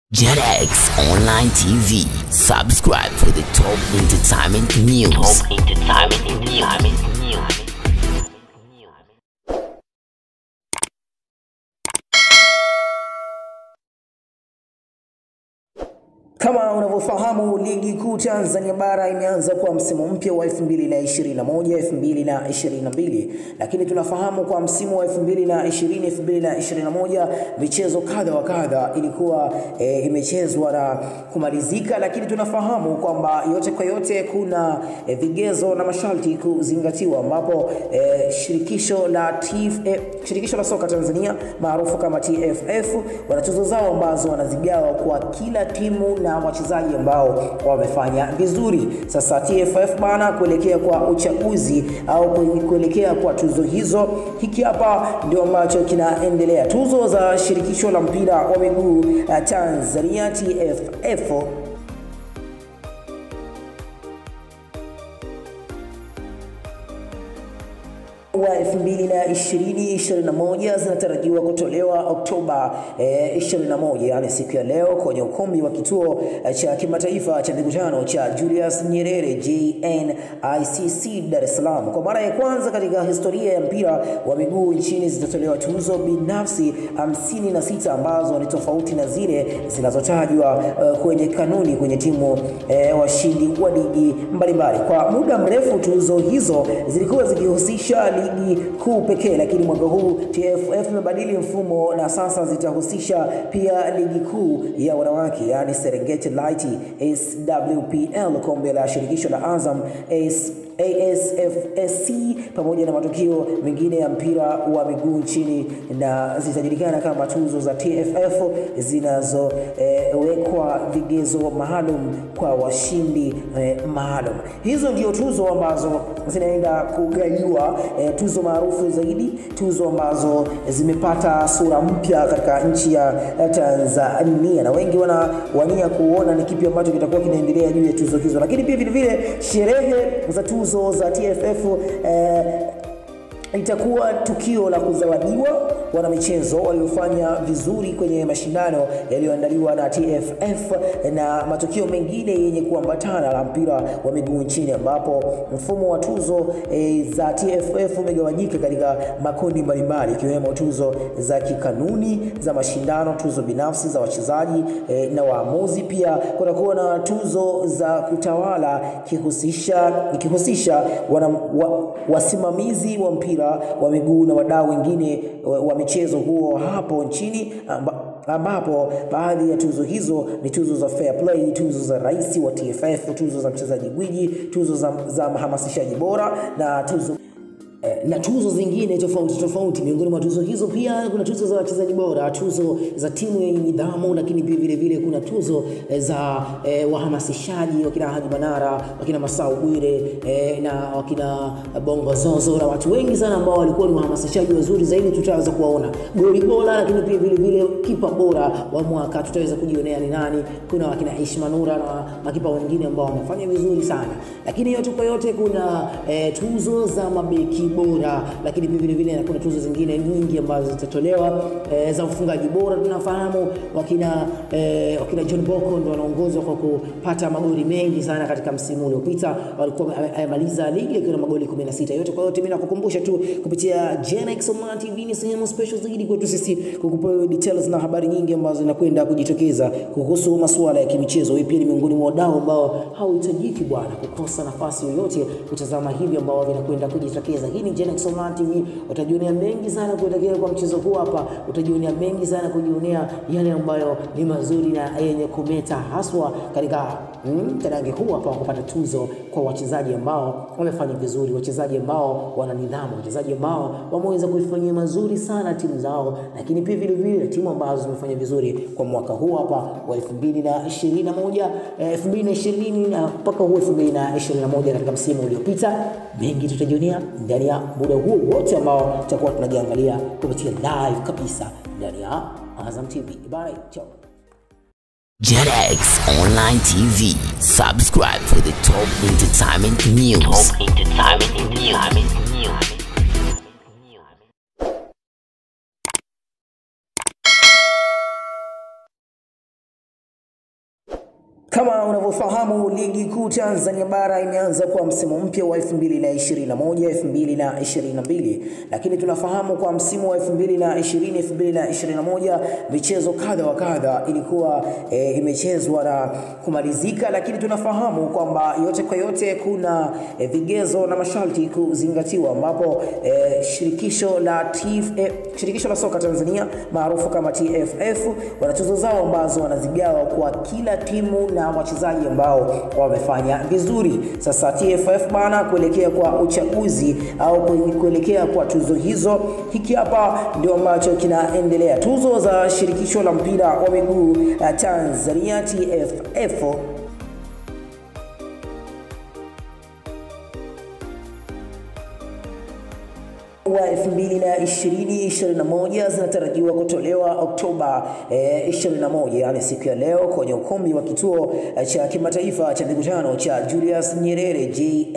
JetX Online TV. Subscribe for the top entertainment news. Top entertainment news. Kama unavyofahamu ligi kuu Tanzania bara imeanza kwa msimu mpya wa 2021 2022, lakini tunafahamu kwa msimu wa 2020 2021 michezo kadha wa kadha ilikuwa e, imechezwa na kumalizika, lakini tunafahamu kwamba yote kwa yote kuna e, vigezo na masharti kuzingatiwa, ambapo e, shirikisho la TF, e, shirikisho la soka Tanzania maarufu kama TFF wana tuzo zao ambazo wanazigawa kwa kila timu na wachezaji ambao wamefanya vizuri. Sasa TFF bana, kuelekea kwa uchaguzi au kuelekea kwa tuzo hizo, hiki hapa ndio ambacho kinaendelea. Tuzo za shirikisho la mpira wa miguu uh, Tanzania TFF wa 2020-2021 zinatarajiwa kutolewa Oktoba eh, 21, yani siku ya leo kwenye ukumbi wa kituo cha kimataifa cha mikutano cha Julius Nyerere JNICC Dar es Salaam. Kwa mara ya kwanza katika historia ya mpira wa miguu nchini zitatolewa tuzo binafsi 56 ambazo ni tofauti na zile zinazotajwa uh, kwenye kanuni kwenye timu eh, washindi wa ligi mbalimbali. Kwa muda mrefu tuzo hizo zilikuwa zikihusisha ligi kuu pekee, lakini mwaka huu TFF imebadili mfumo na sasa zitahusisha pia ligi kuu ya wanawake, yani Serengeti Light SWPL, kombe la shirikisho la Azam AS ASFSC pamoja na matukio mengine ya mpira wa miguu nchini na zitajulikana kama tuzo za TFF zinazowekwa eh, vigezo maalum kwa washindi eh, maalum. Hizo ndio tuzo ambazo zinaenda kugaiwa eh, tuzo maarufu zaidi, tuzo ambazo zimepata sura mpya katika nchi ya Tanzania, na wengi wanawania kuona ni kipi ambacho kitakuwa kinaendelea juu ya tuzo hizo, lakini pia vile vile sherehe za tuzo za TFF eh, itakuwa tukio la kuzawadiwa wanamichezo waliofanya vizuri kwenye mashindano yaliyoandaliwa na TFF na matukio mengine yenye kuambatana la mpira wa miguu nchini, ambapo mfumo wa tuzo e, za TFF umegawanyika katika makundi mbalimbali ikiwemo tuzo za kikanuni za mashindano, tuzo binafsi za wachezaji e, na waamuzi. Pia kutakuwa na tuzo za kutawala kihusisha ikihusisha wana, wa, wasimamizi wa mpira wa miguu na wadau wengine wa, wa michezo huo hapo nchini amba, ambapo baadhi ya tuzo hizo ni tuzo za fair play, tuzo za rais wa TFF, tuzo za mchezaji gwiji, tuzo za, za mhamasishaji bora na tuzo na tuzo zingine tofauti tofauti. Miongoni mwa tuzo hizo pia kuna tuzo za wachezaji bora, tuzo za timu yenye nidhamu, lakini pia vile vile kuna tuzo za eh, wahamasishaji wakina Haji Manara, wakina Masau Bwire eh, na wakina Bongo Zozo na watu wengi sana ambao walikuwa ni wahamasishaji wazuri zaidi, tutaweza kuwaona. Goli bora, lakini pia vile vile kipa bora wa mwaka tutaweza kujionea ni nani. Kuna wakina Ishma Nura na makipa wengine ambao wamefanya vizuri sana, lakini yote kwa yote kuna eh, tuzo za mabeki bora lakini pia vile vile kuna tuzo zingine nyingi ambazo zitatolewa e, za ufungaji bora. Tunafahamu wakina e, wakina John Boko ndo wanaongozwa kwa kupata magoli mengi sana katika msimu uliopita, walikuwa amemaliza ligi akiwa na magoli 16 yote. Kwa yote mimi nakukumbusha tu kupitia Genex Online TV ni sehemu special zaidi kwetu sisi kukupa details na habari nyingi ambazo zinakwenda kujitokeza kuhusu masuala ya kimichezo. Wewe pia ni miongoni mwa wadau ambao hauhitajiki bwana kukosa nafasi yoyote kutazama hivi ambao vinakwenda kujitokeza. Hii ni Genex Online TV, utajionea mengi sana kuelekea kwa mchezo huu hapa, utajionea mengi sana kujionea yale ambayo ni mazuri na yenye kumeta haswa katika mm, tarange huu hapa wa kupata tuzo kwa wachezaji ambao wamefanya vizuri, wachezaji ambao wana nidhamu, wachezaji ambao wameweza kuifanyia mazuri sana timu zao, lakini pia vile vile timu ambazo zimefanya vizuri kwa mwaka huu hapa wa 2021 2020 na mpaka huu 2021 katika msimu uliopita, mengi tutajionea ndani ya muda huo wote ambao tutakuwa tunajiangalia kupitia live kabisa ndani ya Azam TV. Bye, ciao. JetX Online TV. Subscribe for the top entertainment news. Top entertainment news. Kama unavyofahamu ligi kuu Tanzania bara imeanza kwa msimu mpya wa 2021 2022, lakini tunafahamu kwa msimu wa 2020 2021 michezo kadha wa kadha ilikuwa e, imechezwa na kumalizika, lakini tunafahamu kwamba yote kwa yote kuna e, vigezo na masharti kuzingatiwa, ambapo e, shirikisho la TF, e, shirikisho la soka Tanzania maarufu kama TFF wana tuzo zao ambazo wanazigawa kwa kila timu na wachezaji ambao wamefanya vizuri. Sasa TFF bana, kuelekea kwa uchaguzi au kuelekea kwa tuzo hizo, hiki hapa ndio ambacho kinaendelea. Tuzo za shirikisho la mpira wa miguu Tanzania TFF wa 2020-2021 zinatarajiwa kutolewa Oktoba eh, 21, yani siku ya leo kwenye ukumbi wa kituo cha kimataifa cha mikutano cha Julius Nyerere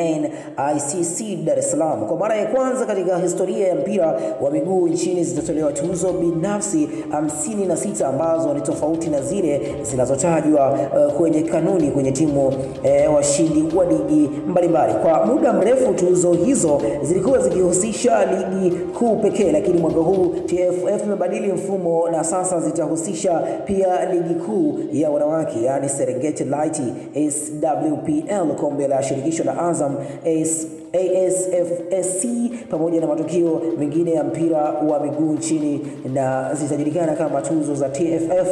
JNICC Dar es Salaam. Kwa mara ya kwanza katika historia ya mpira wa miguu nchini zitatolewa tuzo binafsi 56 ambazo ni tofauti na zile zinazotajwa uh, kwenye kanuni kwenye timu eh, washindi wa ligi mbalimbali. Kwa muda mrefu tuzo hizo zilikuwa zikihusisha ligi kuu pekee, lakini mwaka huu TFF imebadili mfumo na sasa zitahusisha pia ligi kuu ya wanawake, yani Serengeti Light SWPL, kombe la shirikisho la Azam AS ASFSC pamoja na matukio mengine ya mpira wa miguu nchini na zitajulikana kama tuzo za TFF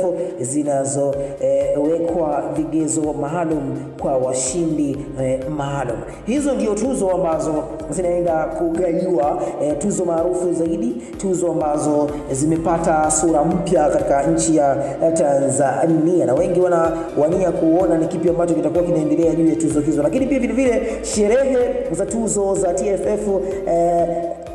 zinazowekwa eh, vigezo maalum kwa washindi eh, maalum. Hizo ndio tuzo ambazo zinaenda kugaiwa eh, tuzo maarufu zaidi, tuzo ambazo zimepata sura mpya katika nchi ya Tanzania, na wengi wanawania kuona ni kipi ambacho kitakuwa kinaendelea juu ya tuzo hizo, lakini pia vile vile sherehe za tuzo za TFF eh,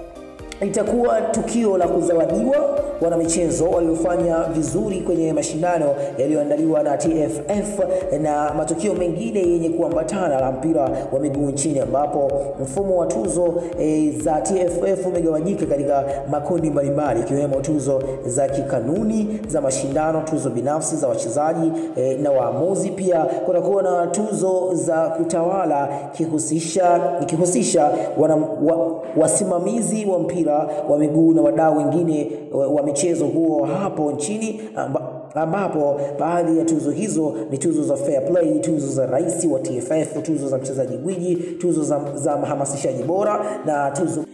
itakuwa tukio la kuzawadiwa wanamichezo waliofanya vizuri kwenye mashindano yaliyoandaliwa na TFF na matukio mengine yenye kuambatana na mpira wa miguu nchini, ambapo mfumo wa tuzo e, za TFF umegawanyika katika makundi mbalimbali ikiwemo tuzo za kikanuni za mashindano, tuzo binafsi za wachezaji e, na waamuzi. Pia kutakuwa na tuzo za kutawala kihusisha ikihusisha wana, wa, wasimamizi wa mpira wa miguu na wadau wengine wa michezo huo hapo nchini amba, ambapo baadhi ya tuzo hizo ni tuzo za fair play, tuzo za rais wa TFF, tuzo za mchezaji gwiji, tuzo za, za mhamasishaji bora na tuzo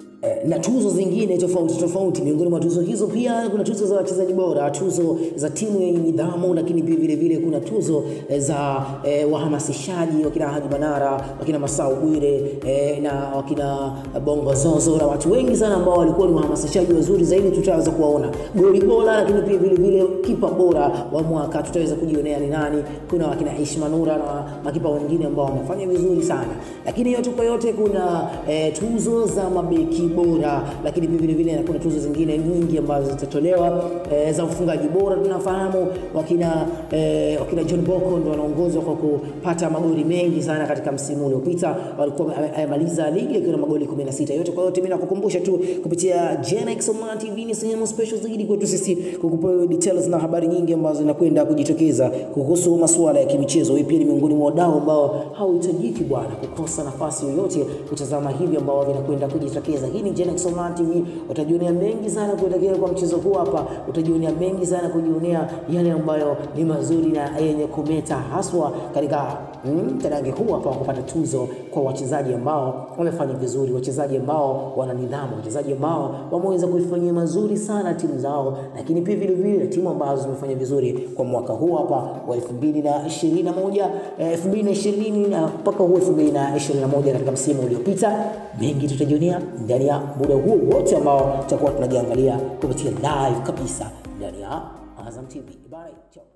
na tuzo zingine tofauti tofauti. Miongoni mwa tuzo hizo pia kuna tuzo za wachezaji bora, tuzo za timu yenye nidhamu, lakini pia vile vile kuna tuzo za eh, wahamasishaji wakina Haji Manara, wakina Masau Bwire eh, na wakina Bongo Zozo na watu wengi sana ambao walikuwa ni wahamasishaji wazuri zaidi, tutaweza kuwaona. Goli bora, lakini pia vile vile kipa bora wa mwaka tutaweza kujionea ni nani. Kuna wakina Ishma Nura na makipa wengine ambao wamefanya vizuri sana, lakini yote kwa yote kuna eh, tuzo za mabeki bora, lakini pia vile vile kuna tuzo zingine nyingi ambazo zitatolewa e, za mfungaji bora. Tunafahamu wakina e, wakina John Boko ndo wanaongozwa kwa kupata magoli mengi sana katika msimu uliopita, walikuwa amemaliza ligi akiwa na magoli 16. Yote kwa yote, mimi nakukumbusha tu kupitia Genex Online TV ni sehemu special zaidi kwetu sisi kukupa details na habari nyingi ambazo zinakwenda kujitokeza kuhusu masuala ya kimichezo. Wewe pia ni miongoni mwa wadau ambao hauhitajiki bwana kukosa nafasi yoyote kutazama hivi ambao vinakwenda kujitokeza. Hii ni Genex Online TV, utajionea mengi sana kuelekea kwa mchezo huu hapa, utajionea mengi sana kujionea yale ambayo ni mazuri na yenye kumeta haswa katika mm, tarange huu hapa wa kupata tuzo kwa wachezaji ambao wamefanya vizuri, wachezaji ambao wana nidhamu, wachezaji ambao wameweza kuifanyia mazuri sana timu zao, lakini pia vile vile timu ambazo zimefanya vizuri kwa mwaka huu hapa wa 2021 2020 na mpaka huu 2021 katika msimu uliopita. Mengi tutajionea ndani ya muda huo wote ambao tutakuwa tunajiangalia kupitia live kabisa ndani ya Azam TV. Bye. Ciao.